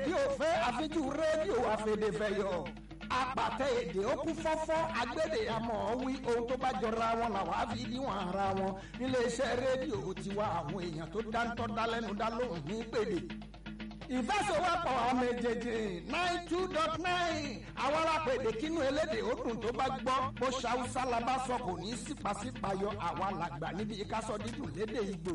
rédíò fẹ́ àfijú rédíò àfẹ̀dẹ̀fẹ̀yọ̀ apàtẹ èdè ó kú fọ́fọ́ agbédè àmọ́ wí ohun tó bá jọra wọn làwọn á fi níwọ̀n ara wọn níléeṣẹ́ rédíò tiwa àwọn èèyàn tó dáńtọ́ dálẹ́nu dá lóhùn ní pèdè ìfẹsẹ̀wọ́pọ̀ ọmọ èjèèjì nine two dot nine àwọn alápèdè kínú elédè ó dùn tó bá gbọ́ bó ṣàwùsá la bá sọ kò ní sípàsípàyọ àwa làgbà níbi ìkásọ dídùn lédè ìgbò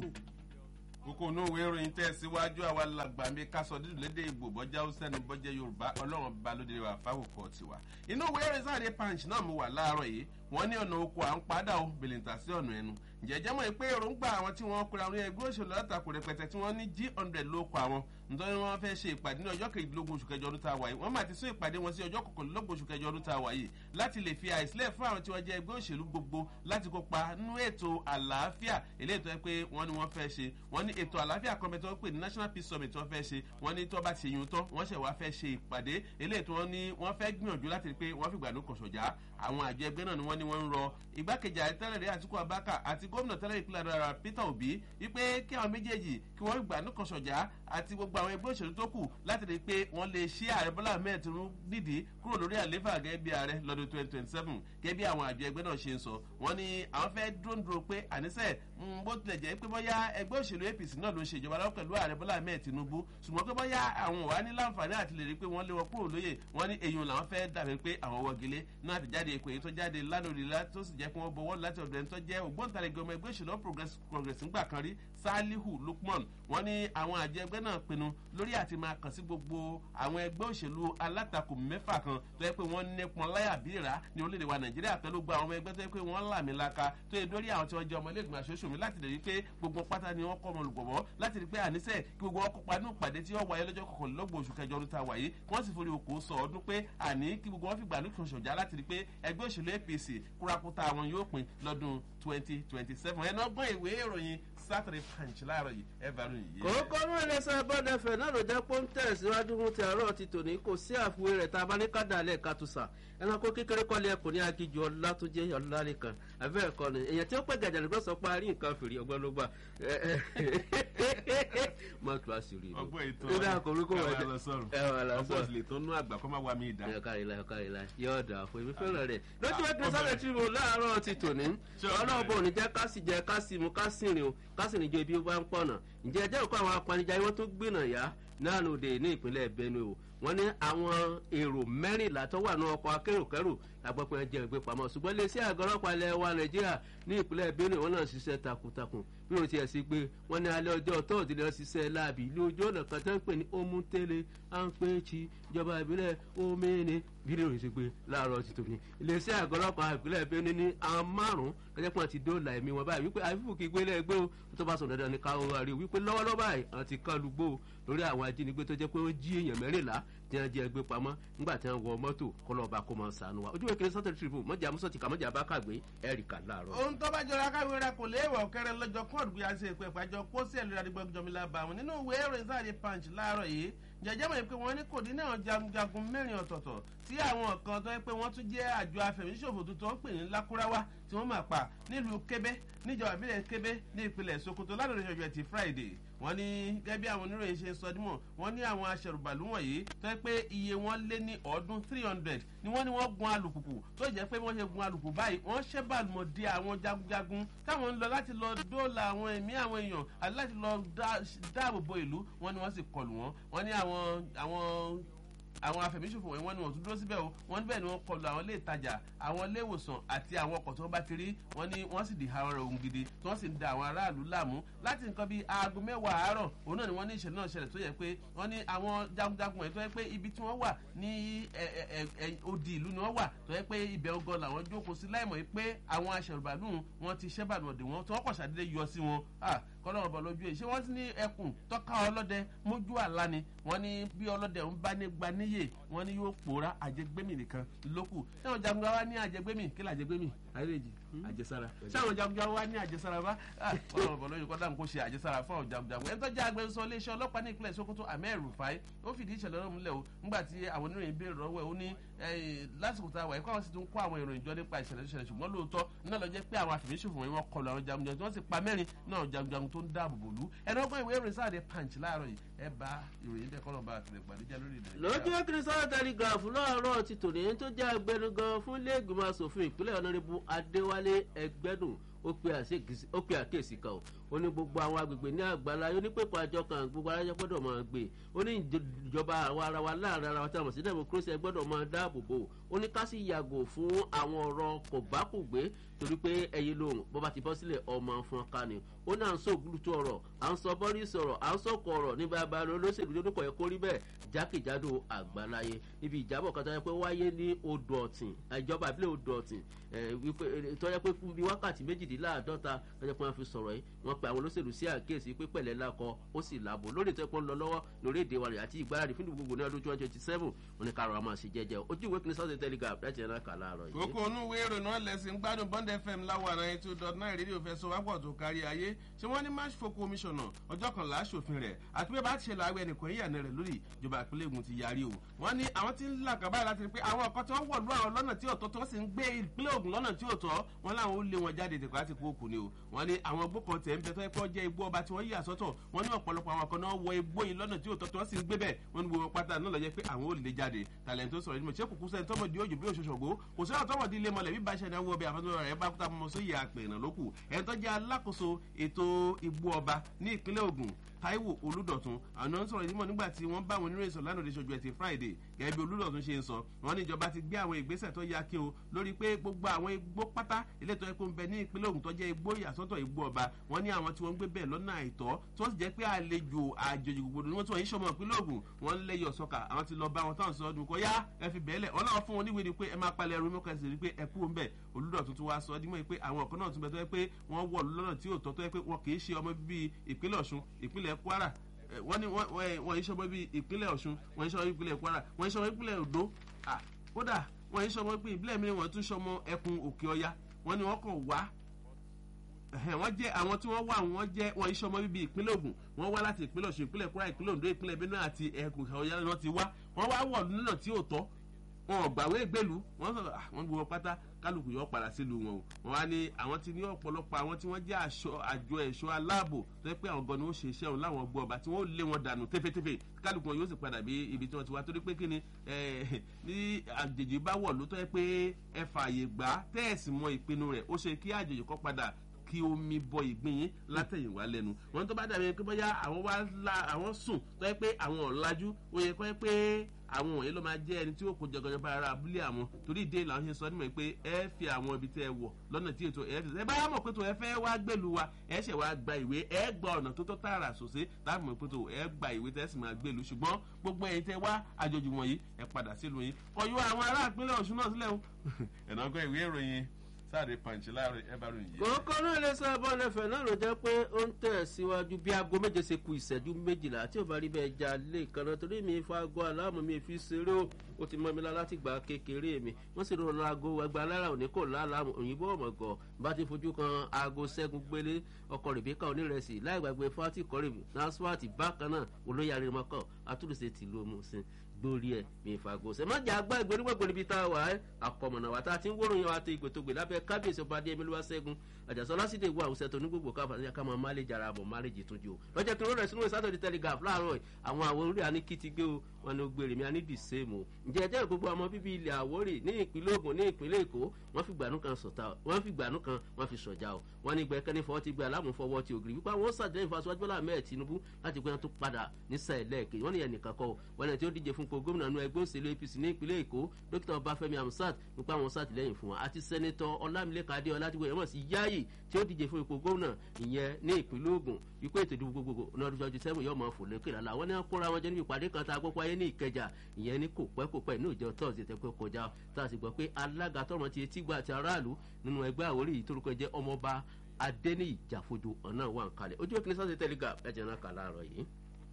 kókó inú ìwé ìròyìn tẹ̀ síwájú àwa làgbà mi ká sọ dídùn lédè ìgbò bọ́jà haúsẹ́ni bọ́jà yorùbá ọlọ́run bá lóde wa fáwọkọ̀ tiwa. inú ìwé ìròyìn sáré punch náà mo wà láàárọ̀ yìí wọ́n ní ọ̀nà oko à ń padà ó bèlèǹtà sí ọ̀nà ẹnu. jẹ́jẹ́ mọ̀ pé èròǹgbà àwọn tí wọ́n kura orí ẹgbẹ́ òṣèlú látakò rẹpẹtẹ tí wọ́n ní g hundred ló kọ àwọn nítorí wọ́n fẹ́ ṣe ìpàdé ní ọjọ́ kejìlélógún oṣù kẹjọ ọdún tá a wà yìí wọ́n máa ti sún ìpàdé wọn sí ọjọ́ kọkànlélógún oṣù kẹjọ ọdún tá a wà yìí láti lè fi àìsílẹ̀ fún àwọn tí wọ́n jẹ́ ẹgbẹ́ òṣèlú gbogbo láti kópa nínú ètò àlàáfíà eléyìí tó yẹ pé wọ́n ní wọ́n fẹ́ ṣe wọ́n ní ètò àlàáfíà kan tó ń pè ní national peace summit wọ́n fẹ́ ṣe wọ́n ní tó bá ti yun tán wọ́n ṣẹ̀ wá fẹ́ ṣe ìpàdé eléyìí tó wọ́n ní wọ́n fẹ́ gbìyànjú láti rí pé wọ́n fìgbà ló kàn ṣọ̀já àwọn àjọ ẹgbẹ́ náà ni wọ́n ní wọ́n ń rọ igbákejì ààrẹ tẹ́lẹ̀ rí àtìkú abaka àti gómìnà tẹ́lẹ̀ ìpínlẹ̀ àdàrà peter obi wípé kí àwọn méjèèjì kí wọ́n fìgbà ló kàn ṣọ̀já àti gbogbo àwọn ẹgbẹ́ òṣèlú tó kù láti rí pé wọ́n lè ṣí ààrẹ bọ́lá ahmed tinubu nídìí kúrò lórí àléfà gẹ́gẹ́ bí ààrẹ lọ́dún twenty twenty seven gẹ́gẹ́ bí àwọn àjọ ẹgbẹ́ náà ṣe ń sọ wọ́n ní àwọn fẹ́ dúró dúró pé àníṣe bó tilẹ̀ jẹ́ pé bóyá ẹgbẹ́ òṣèlú apc náà ló ń ṣe ìjọba lọ́wọ́ pẹ̀lú ààrẹ bọ́lá ahmed tinubu ṣùgbọ́n pé bóyá àwọn wà ní láǹfààní àti lè rí pé wọ́n lé wọn kúrò lóye wọ́n ní èyí làwọn fẹ́ dàbí pé àwọn wọ́gilé náà ti jáde èkó èyí tó jáde lánàá òrìlá tó sì jẹ́ pé wọ́n bọ̀wọ́ láti ọ̀dọ̀ ẹni tó jẹ́ ògbóǹtarìgì ọmọ ẹgbẹ́ òṣèlú progress ńgbà kan rí salihu lukman wọ́n ní àwọn àjọ ẹgbẹ́ náà pinnu lórí àti máa kàn sí gbogbo àwọn ẹgbẹ́ òṣèlú alátakò mẹ́fà kan tó yẹ pé wọ́n nípọn láyà bíra ní orílẹ̀-èdè wa nàìjíríà pẹ̀lú gba àwọn ẹgbẹ́ tó yẹ pé wọ́n làmì laka tó yẹ lórí àwọn tí wọ́n jẹ́ ọmọ iléegbìmọ̀ aṣojú mi láti lè rí pé gbogbo pátá ni wọ́n kọ́ ọmọ olùgbọ̀wọ́ láti rí pé àníṣe kí gbogbo wọn kópa ní ìpàdé tí wọ́n wáyé lọ́jọ́ kọkànlélọ́gbọ̀n oṣù kẹjọ ọdún tá a wáyé wọ́n sì forí oko sọ ọdún pé àní kí gbogbo wọn fi gbà nìkan ṣọ̀já láti rí pé ẹgbẹ́ òṣèlú apc kúrakúta àwọn yóò pin lọ́dún twenty twenty seven ẹnu ọgbọ́n ìwé ìròyìn saturday punch láàárọ̀ yìí ẹ bá ròyìn yìí. kókó mú ẹlẹ́sẹ̀ bọ́dẹ̀fẹ̀ náà ló jẹ́ pọ́ńtẹ̀ síwájú fún ti àárọ̀ ti tòní kò sí àfiwé rẹ̀ tá a bá ní ká dalẹ̀ ká tó sà ẹranko kékeré kọ́lé ẹkùn ní agijù ọlá tó jẹ́ ọlá nìkan àbẹ́ ẹ̀kọ́ ni èèyàn tí ó pẹ́ gàjà nígbà sọ pé a rí nǹkan fèrè ọgbọ́n ló gbà má tu àṣírí mi. ọgbọ́n ètò ìdá àkórí kò wọ́n ẹ wà lọ sọ̀rọ̀ ẹ wà lọ ọgbọ́n sọ̀rọ̀ sì lè tó nú àgbà kó má wá mi ìdá. ẹ kárí la ẹ kárí la yóò dà fún èmi fẹ́ràn rẹ̀ lójú ẹgbẹ́ sáré tí mo láàárọ̀ ti tòní Ṣé o ọlọ́ọ̀bọ̀ ò ní jẹ́ ká sì jẹ ká sì mu ká sì rìn o ká sì rìn jo ibi ó bá ń pọ̀nà ǹjẹ́ ẹjẹ́ òkú àwọn apanijayé wọ́n tó gbìnà yá náà lòdì ní ìpínlẹ̀ benue o wọ́n ní àwọn èrò mẹ́rìnlá tó wà ní ọkọ̀ akérò-kérò lágbọ́pẹ́ ẹ jẹ́ ìgbé pamọ́ ṣùgbọ́n lè sí àgọ́ ọlọ́pàá ilẹ̀ wa nàìjíríà ní ìpínlẹ̀ benue wọ́n náà ṣiṣẹ́ takuntakun bí wọ́n ti ẹ̀ sí pé wọ́n ní alẹ́ ọjọ́ tóòdì lọ ṣiṣẹ́ láàbì ilé ojú ọ̀nà kan tó ń pè ní omutele anpechi ìjọba ìbílẹ̀ omeni bí lè rìn sí pé láàárọ̀ ti tòní iléeṣẹ́ àgọ́ ọlọ́pàá ìpínlẹ̀ benue ní àwọn márùn-ún kẹ́jẹ́ pọ́n ti dóòlà ẹ̀mí wọn báyìí wípé àfífù kí gbélé ẹgbẹ́ o tó bá sọ dandan ní káwọn wá rí o wípé lọ́wọ́lọ́wọ́ báyìí àwọn ti kán lugbó lórí àwọn ajínigbé tó jẹ́ pé ó jí èèyàn mẹ́rìnlá tí wọ́n jẹ́ ẹgbẹ́ pamọ́ nígbà tí wọ́n wọ mọ́tò kọlọ́ọ̀bá kó máa sànù wa ojú ìkíni sọ́tẹ̀ tìrìbù mọ́jà mọ́sọ̀tì kà mọ́jà bá kàgbé ẹ̀ríkà láàárọ̀. ohun tó bá jọra káwé rẹ kò léèwọ̀ kẹrẹ lọ́jọ́ kóòdù bí a ṣe ìpè ìpàjọ pósí ẹ̀lú ìdádìgbò jọmílà bá wọn nínú ìwé ìròyìn sáàdì punch láàárọ̀ yìí jẹjẹ mọ̀ pé wọ́n ní kò dín náà jagunjagun mẹ́rin ọ̀tọ̀ọ̀tọ̀ tí àwọn kan tó yẹ pé wọ́n tún jẹ́ àjọ afẹ̀míṣòfò tuntun ń pè ní lákúráwá tí wọ́n máa pa nílùú kébé níjọba ìbílẹ̀ kébé ní ìpínlẹ̀ sokoto lánàá ìṣọ̀jọ̀ ti friday wọ́n ní gẹ́gẹ́ bí àwọn oníròyìn ṣe ń sọ dímọ̀ wọ́n ní àwọn aṣẹ̀rùbàlù wọ̀nyí tó yẹ pé iye wọn lé ní ọdún three hundred ni wọ́n ní wọ́n gun alùpùpù tó jẹ́ pé wọ́n ṣe gun alùpùpù báyìí wọ́n ṣẹ́ bàlùmọ̀ di àwọn jagunjagun táwọn ń lọ láti lọ dóòlà àwọn ẹ̀mí àwọn èèyàn àti láti lọ dáàbò bo ìlú wọ́n ní wọ́n sì kọlù wọ́n wọ́n ní àwọn àwọn àwọn afẹ̀míṣòfò wọ̀nyí wọ́n ní wọ́n tún dúró síbẹ̀ o wọ́n níbẹ̀ ni wọ́n kọlu àwọn ilé ìtajà àwọn ilé ìwòsàn àti àwọn ọkọ̀ tí wọ́n bá ti rí wọ́n ní wọ́n sì di àwọn ohun gidi tí wọ́n sì ń da àwọn aráàlú láàmú láti nǹkan bíi aago mẹ́wàá àárọ̀ òun náà ni wọ́n ní ìṣẹ̀lẹ̀ náà ṣẹlẹ̀ tó yẹ pé wọ́n ní àwọn jagunjagun wọ̀nyí tó yẹ pé ibi tí wọ́n wà ní odi ìlú ni wọ́n wà tó yẹ pé ibẹ̀ ogan làwọn jókòó sí láìmọ̀ pé àwọn aṣẹ̀rùbàlù wọn ti ṣẹ́bàlùmọ̀dé wọn tí wọ́n kọ̀ ṣàdédé yọ sí wọn kọ́lọ́run bọ̀ lójú ẹ̀ ṣé wọ́n ti ní ẹkùn tọ́ka ọlọ́dẹ mójú àlá ni wọ́n ní bí ọlọ́dẹ ń bá ní gba níyè wọ́n ní yóò pòórá àjẹgbẹ́mì nìkan lókù táwọn jagunra wa ní àjẹgbẹ́mì kí làjẹgbẹ́mì ayélujára àjẹsára ṣé àwọn jagunjagun wa ní àjẹsára bá ọlọ́run bọ̀ lóyún kọ́dà kó ṣe àjẹsára fún àwọn jagunjagun ẹni tó jẹ́ agbẹnusọ iléeṣẹ́ ọlọ́pàá ní ìpínlẹ̀ sokoto ahmed rufai ó fìdí ìṣẹ̀lẹ̀ náà múlẹ̀ o nígbà tí àwọn oníròyìn béèrè lọ́wọ́ ẹ̀ ó ní lásìkò tá a wà yìí kó àwọn sì tún kó àwọn ìròyìn jọ nípa ìṣẹ̀lẹ̀ ìṣẹ̀lẹ̀ ṣùgbọ́n lóòótọ́ náà lọ jẹ́ pé àwọn àfìmíṣòfò wọn wọ́n kọlu àwọn jagunjagun tí wọ́n sì pa mẹ́rin náà jagunjagun tó ń dáàbò bò lú ẹni ọgbọ́n ìwé ìròyìn sáà dé punch láàárọ̀ yìí ẹ bá ìròyìn bẹ́ẹ̀ kọ́nà bá àtìlẹ̀ gbàdéjà lórí ilẹ̀ lójú kìrìsìtàn telegraph láàárọ̀ ti tòní tó jẹ́ agbẹnugan fún ilé ìgbìmọ̀ asòfin ìpínlẹ̀ ọ̀nàrẹ́bù adéwálé ẹgbẹ́dùn ó pe àkíyèsí kan ó ní gbogbo àwọn agbègbè ní àgbàlá ó ní pépà àjọ kan gbogbo arájọ gbọ́dọ̀ máa gbé ó ní ìjọba àwọn ara wa láàrin ara wa tí a mọ̀ sí democracy ẹ gbọ́dọ̀ máa dáàbò bò ó ní ká sì yàgò fún àwọn ọ̀rọ̀ kò bá kò gbé torí pé ẹyin lòun bó bá ti bọ́ sílẹ̀ ọmọ fún ọkà ni ó ní à ń sọ ògùlùtù ọ̀rọ̀ à ń sọ bọ́rí sọ̀rọ̀ à ń sọ̀kọ̀ ọ̀rọ̀ ní bàbá olóṣèlú lónìí kọ̀ ẹ́ kórí bẹ́ẹ̀ jákèjádò àgbáláyé ibi ìjábọ̀ kan tó yẹ pé wáyé ní odò ọ̀tìn ìjọba ìbílẹ̀ odò ọ̀tìn tó yẹ pé fún bíi wákàtí méjìdínláàdọ́ta tó yẹ pé wọ́n fi sọ̀rọ̀ yìí wọ́n pe àwọn olóṣèlú sí àkíyèsí pé pẹ̀lẹ́ lakọ ó sì làbò lórí ìtẹ́pọ̀ ń lọ lọ́wọ́ lórí èdè wa rẹ̀ àti ìgbáradì fún gbogbo ní ọdún twenty twenty seven wọn ni kárọ̀ àmọ́ àṣẹ jẹjẹ ojú ìwé kìíní sọ́ọ̀tì telegraph láti ẹ̀rọ kà láàárọ̀ yìí. kókó onú ìwé ìròyìn náà lẹ́sìn gbádùn bond fm láwọn àrà ètò dot nine rédíò fẹ́ sọ wápọ̀ tó kárí ayé ṣé wọ́n ní march for commissioner ọjọ́ kan láṣòfin rẹ̀ àti pé bá ti ṣe làwọn ẹnìkan ìyànà rẹ̀ lórí ìjọba ìpínlẹ̀ ègùn ti yarí o wọ́n ní àwọn tí ń là kàbá láti rí pé àwọn ọ̀kan tí wọ́n wọ̀ lú àwọn lọ́nà tí òtọ́ tí wọ́n sì ń gbé ìpínlẹ̀ ògùn lọ́nà tí òtọ́ wọn láwọn ó lé wọn jáde tẹ̀kọ́ láti kó òkú ni o wọ́n ní àwọn igbó kan tẹ̀ ń bẹ tó yẹ kó jẹ́ igbó ọba tí wọ́n yà sọ́tọ̀ wọ́n ní ọ̀pọ̀lọpọ̀ àwọn kan náà wọ igbó yìí lọ́nà tí òtọ́ tí wọ́n sì ń gbé bẹ́ẹ̀ wọ́n ní gbogbo pátá náà lọ jẹ́ pé àwọn ò lè jáde tàlẹ̀ tó sọ̀rọ̀ nímọ̀ ṣé kùkú sẹ́ni tọ́mọdé òjò bí òṣòṣògbó kò sí àwọn tọ́mọdé ilé mọ̀lẹ́ bí bá ṣe náwó ọbẹ̀ àfẹ́sọ̀rọ̀ rẹ̀ bá kúta mọ́ sí ìyá àpẹẹ̀nà lókù ẹ̀ tó jẹ́ alákòóso ètò igbó ọba ní ìpínlẹ̀ ògùn taiwo olùdọ̀tun àwọn ń sọ̀rọ̀ ìdímọ̀ nígbà tí wọ́n bá àwọn oníròyìn sọ lánàá oṣooṣù ẹtì friday gẹ́gẹ́ bí olùdọ̀tun ṣe ń sọ wọ́n ní ìjọba ti gbé àwọn ìgbésẹ̀ tó yá kí o lórí pé gbogbo àwọn igbó pátá ilé tó yẹ kó ń bẹ ní ìpínlẹ̀ ògùn tó jẹ́ igbó ìyàsọ́tọ̀ igbó ọba wọ́n ní àwọn tí wọ́n ń gbé bẹ́ẹ̀ lọ́nà àìtọ́ tí wọ́n sì jẹ́ pé àlejò àjòjì gbogbo ni wọ́n tí wọ́n yí sọmọ ìpínlẹ̀ ògùn wọ́n lẹ́yọ̀ sọ́kà àwọn ti lọ bá wọn táwọn sọ ọdún kọ́ yá ẹ fi bẹ́ẹ̀lẹ̀ wọ́n náà fún wọn níwèé ni pé ẹ máa palẹ̀ ẹrú mọ́kàn sí rí pé ẹ kú ń bẹ̀ olùdọ̀tun tún wá sọ dímọ̀ pé àwọn ọ̀kan náà tún bẹ tó yẹ pé wọ́n wọ̀ lọ́nà tí ò tọ́ tó yẹ pé wọn kì í ṣe ọmọ bíbí ìpínlẹ̀ ọ̀ṣun ìpínlẹ̀ kwara wọ́n ní wọ́n yìí sọmọ bíi ìpínlẹ̀ ọ̀ṣun wọ́n yìí sọmọ ìpínlẹ̀ kwara wọ́n yìí sọmọ ìpínlẹ̀ odò kódà wọ́n yìí sọmọ bíi ìbílẹ̀ mìíràn wọ́n tún sọmọ ẹkùn òkè ọya wọ́n ní wọ́n kàn wá wọ́n jẹ́ àwọn tí wọ́n wà wọ́n jẹ́ wọ́n yìí sọmọ bíi ìpínlẹ̀ ogun wọ́n wá láti ìpínlẹ̀ ọ̀ṣun ìpínlẹ̀ kwara ìpínlẹ̀ ondo ìpínlẹ̀ benue àti ẹkùn òkè ọya náà ti wá wọ́n wá wọ̀ lọ́nà tí ò tọ́ wọn ò gbàwé ìgbèlú wọn sọ wọn gbowó pátá kálukú yóò padà sílùú wọn o wọn wá ní àwọn tí ní ọ̀pọ̀lọpọ̀ àwọn tí wọ́n jẹ́ àjọ ẹ̀ṣọ́ aláàbò tó yẹ pé àwọn gan ni ó ṣe iṣẹ́ òun láwọn gbọ́ ọba tí wọ́n lé wọn dànù tẹ́fẹ́tẹ́fẹ́ kálukú wọn yóò sì padà bí ibi tí wọ́n ti wá torí pé kí ni ní àjèjì bá wọ̀ ló tó yẹ pé ẹ fààyè gbà tẹ́ẹ̀sì mọ ìpinnu rẹ̀ ó ṣe kí àjèjì kọ́ padà kí omi bọ ìgbín yín látẹ̀yìnwá lẹ́nu wọn tó bá dàbí pé bóyá àwọn wá la àwọn sùn tó yẹ pé àwọn ọ̀làjú ó yẹ kọ́ yẹ pé àwọn wọ̀nyí ló máa jẹ́ ẹni tí ó kó jọgọjọ bá ara abúlé àwọn torí ìdí làwọn ṣe sọ nímọ̀ pé ẹ fi àwọn ibi tẹ́ ẹ wọ̀ lọ́nà tí ètò ẹ ẹ bá mọ̀ pé tó ẹ fẹ́ wá gbèlú wa ẹ ṣẹ̀ wá gba ìwé ẹ gba ọ̀nà tó tọ́ tààrà sòsé láti mọ̀ pé tó ẹ gba ìwé tẹ́ sì máa gbèlú ṣùgbọ́n gbogbo ẹ̀yin tẹ́ wá àjòjì wọ̀nyí ẹ padà sílùú yín kọjú àwọn ará ìpínlẹ̀ ọ̀ṣun náà sílẹ̀ o ẹ̀nà ọgọ́ ìwé ìròyìn sáàdì pàǹtí láàrin ẹ bá ròyìn yìí. kókó náà lè sọ abọ́ ẹlẹ́fẹ̀ náà ló jẹ́ pé ó ń tẹ̀ síwájú bí aago méje ṣe ku ìṣẹ́jú méjìlá tí ò bá rí bẹ́ẹ̀ já lé kaná torí mi fa aago aláàmú mi fi ṣeré o ó ti mọ mi láti gbà kékeré mi wọ́n sì rọra aago ẹgbẹ́ alára òní kò láàlámù òyìnbó ọ̀mọ̀gọ̀ bá ti fojú kan aago ṣẹ́gun gbélé ọkọ̀ rèbíkà onírẹsì láì gbàgbé fati kọ́rìbì nasfati bákan náà olóyè arimọ́kọ̀ atúrùsẹ̀ tìlú omusin gbórí ẹ mi fago ṣe má jà gbá ìgbóni gbogbo níbi tá a wà ẹ àkọmọ̀nà wa tá a ti ń wóró yan àti ìgbètògbè lábẹ́ kábíyèsí ọba adé emelu ṣẹ́gun àjàsọ lásìdè wo àwùsẹ tó ní gbogbo káfà ní akámọ máléjì ara bọ̀ máléjì tún jù o lọ́jọ́ kí ló rẹ̀ sínú sátọ̀dì telegraph láàárọ̀ àwọn àwọn orí àní kí ti gbé o wọn ni ó gbére mi àní dì sèmù ǹjẹ́ ẹjẹ́ gbogbo ọmọ bíbí ilẹ̀ àwórì ní ìpínlẹ̀ ogun ní ìpínlẹ̀ èkó wọ́n fi gbànú kan sọ̀tà wọ́n fi gbànú kan wọ́n fi sọ̀jà o wọ́n ní gbẹ̀kẹ́ni fọwọ́ ti gbé alámùfọwọ́ ti ògiri wípé àwọn sàdéhìn fásitì bọ́lá mẹ́ẹ̀ tinubu láti gbé wọn tó padà ní sẹ́ẹ̀lẹ́ẹ̀kì wọ́n ní ẹnìkan kọ́ wọ́n ní tí ó díje fún ko gómìnà nu ẹgbẹ́ òṣèlú apc ní ìpínlẹ̀ èkó dókítà ọbáfẹ́mi amsat nípa àwọn sàtìlẹ́yìn fún wọn àti sẹ́nitọ́ ọlámilẹ́ka adéọlá tí wọ́n sì yáàyè tí ó díje fún ipò gómìnà ìyẹn ní ìpínlẹ̀ ogun wípé ètò ìdìbò gbogbogbò ní ọdún twenty seven yóò máa fò lókè lálá wọn ní wọn kóra wọn jẹ níbi ìpàdé kan tá a gbọ́ pé ayé ní ìkẹjà ìyẹn ní kò pẹ́ kò pẹ́ ní ìjọ tọ́sí tẹ́ pé kọjá tá a sì gbọ́ pé alága tọrọ ti etí gba àti aráàlú nínú ẹgbẹ́ àwórí yìí torúkọ jẹ́ ọmọọba adéníyì jàfojú ọ̀nà wà ń kalẹ̀ ojú òkè ní sọ́sẹ̀ tẹ́lẹ̀gà ẹ̀jẹ̀ náà kà láàárọ̀ yìí.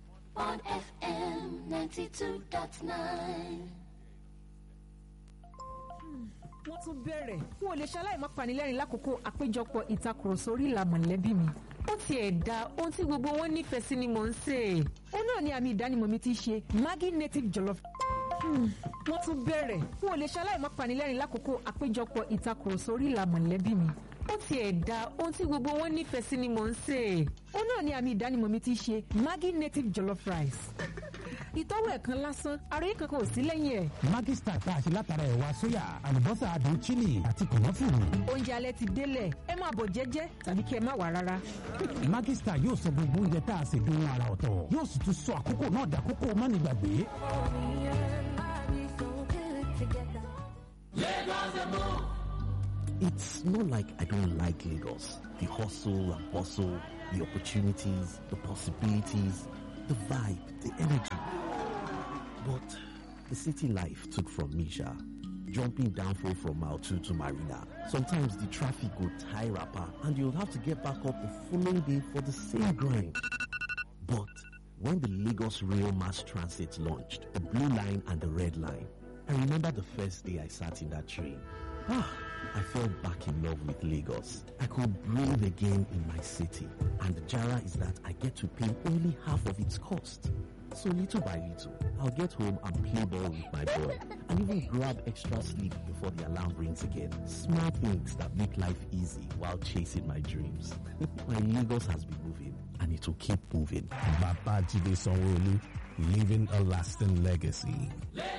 on FM 92.9. wọ́n tún bẹ̀rẹ̀ n ò lè ṣaláì má panilẹ́rìn lákòókò àpéjọpọ̀ ìtakùrọ̀sọ orí ìlà mọ̀lẹ́bí mi ó tiẹ̀ da ohun tí gbogbo wọn nífẹ̀ẹ́ sí ni mò ń sè é ó náà ni àmì ìdánimọ̀ mi ti ṣe maggi native jollof wọ́n tún bẹ̀rẹ̀ n ò lè ṣaláì má panilẹ́rìn lákòókò àpéjọpọ̀ ìtakùrọ̀sọ orí ìlà mọ̀lẹ́bí mi ó tiẹ̀ da ohun tí gbogbo wọn nífẹ̀ẹ́ sí ni mò ń sè é ó náà ni àmì ìdánimọ̀ mi ti ṣe maggi native jollof rice ìtọ́wò ẹ̀kan lásán àròyé kankan ò sí lẹ́yìn ẹ̀. Maggi Star tá a ṣe látara ẹ̀wà sóyà àlùbọ́sà adùn chili àti kànáfùrù. oúnjẹ alẹ́ ti délẹ̀ ẹ máa bọ̀ jẹ́jẹ́ tàbí kí ẹ má wà rárá. Maggi Star yóò sọ gbogbo oúnjẹ tá a ṣe dùn ara ọ̀tọ̀ yóò sì tún sọ àkókò náà dàkókò mánigbàgbé. It's not like I don't like Lagos. The hustle and bustle, the opportunities, the possibilities, the vibe, the energy. But the city life took from me, Sha. Jumping downfall from mile 2 to Marina. Sometimes the traffic will tie rapper and you'll have to get back up the following day for the same grind. But when the Lagos Rail Mass Transit launched, the blue line and the red line, I remember the first day I sat in that train. Ah, I fell back in love with Lagos. I could breathe again in my city. And the Jara is that I get to pay only half of its cost. So little by little, I'll get home and play ball with my boy and even grab extra sleep before the alarm rings again. Small things that make life easy while chasing my dreams. my Lagos has been moving and it will keep moving. Babajide Sanwo-Olu, leaving a lasting legacy.